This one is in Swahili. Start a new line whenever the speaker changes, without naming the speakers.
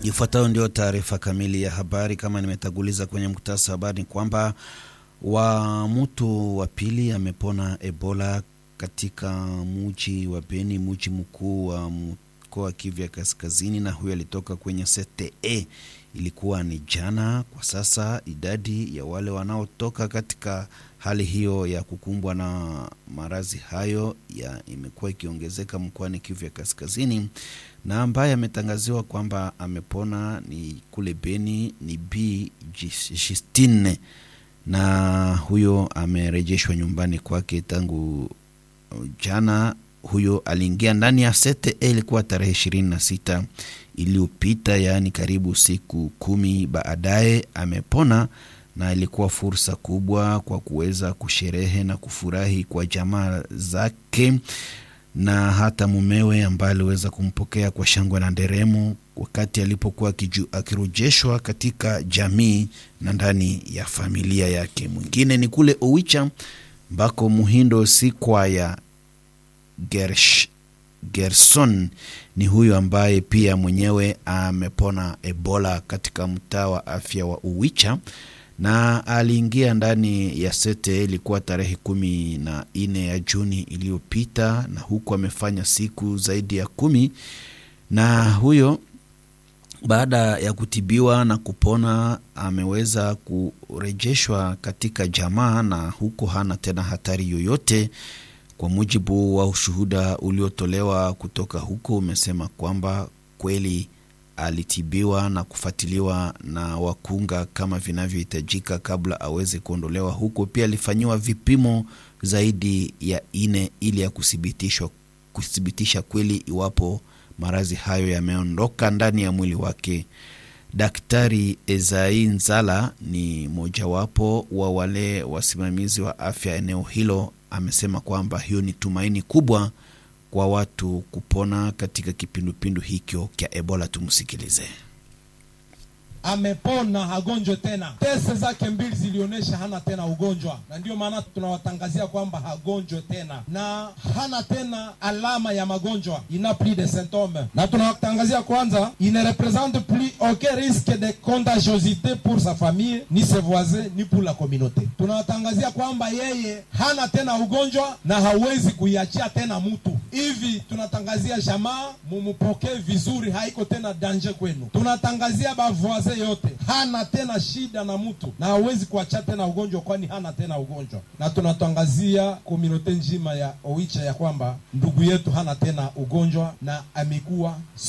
Ifuatayo ndio taarifa kamili ya habari. Kama nimetanguliza kwenye mkutasa habari, ni kwamba wa mtu wa pili amepona Ebola katika muji wa Beni, muji mkuu wa mkoa wa Kivu ya Kaskazini, na huyo alitoka kwenye CTE. Ilikuwa ni jana. Kwa sasa idadi ya wale wanaotoka katika hali hiyo ya kukumbwa na maradhi hayo ya imekuwa ikiongezeka mkoani Kivu ya Kaskazini, na ambaye ametangaziwa kwamba amepona ni kule Beni ni B Justine, na huyo amerejeshwa nyumbani kwake tangu jana. Huyo aliingia ndani ya CTE ilikuwa tarehe ishirini na sita iliyopita, yaani karibu siku kumi baadaye amepona, na ilikuwa fursa kubwa kwa kuweza kusherehe na kufurahi kwa jamaa zake na hata mumewe ambaye aliweza kumpokea kwa shangwe na nderemo wakati alipokuwa akirejeshwa katika jamii na ndani ya familia yake. Mwingine ni kule Owicha ambako Muhindo Sikwaya Gersh, Gerson ni huyo ambaye pia mwenyewe amepona Ebola katika mtaa wa afya wa Uwicha na aliingia ndani ya sete ilikuwa tarehe kumi na nne ya Juni iliyopita, na huku amefanya siku zaidi ya kumi. Na huyo baada ya kutibiwa na kupona ameweza kurejeshwa katika jamaa, na huko hana tena hatari yoyote. Kwa mujibu wa ushuhuda uliotolewa kutoka huko, umesema kwamba kweli alitibiwa na kufuatiliwa na wakunga kama vinavyohitajika kabla aweze kuondolewa huko. Pia alifanyiwa vipimo zaidi ya ine ili ya kuthibitishwa kuthibitisha kweli iwapo maradhi hayo yameondoka ndani ya mwili wake. Daktari Ezai Nzala ni mojawapo wa wale wasimamizi wa afya eneo hilo, amesema kwamba hiyo ni tumaini kubwa kwa watu kupona katika kipindupindu hicho cha Ebola. Tumsikilize.
Amepona, hagonjwe tena. Tese zake mbili zilionyesha hana tena ugonjwa, na ndiyo maana tunawatangazia kwamba hagonjwe tena na hana tena alama ya magonjwa, ina plus de symptômes, na tunawatangazia kwanza, il ne représente plus aucun risque de contagiosité pour sa famille ni ses voisins ni pour la communauté. Tunawatangazia kwamba yeye hana tena ugonjwa na hawezi kuiachia tena mtu hivi. Tunatangazia jamaa, mumupokee vizuri, haiko tena danger kwenu. Tunatangazia bavoise yote hana tena shida na mtu na hawezi kuacha tena ugonjwa, kwani hana tena ugonjwa. Na tunatangazia komunote nzima ya Oicha ya kwamba ndugu yetu hana tena ugonjwa na amekuwa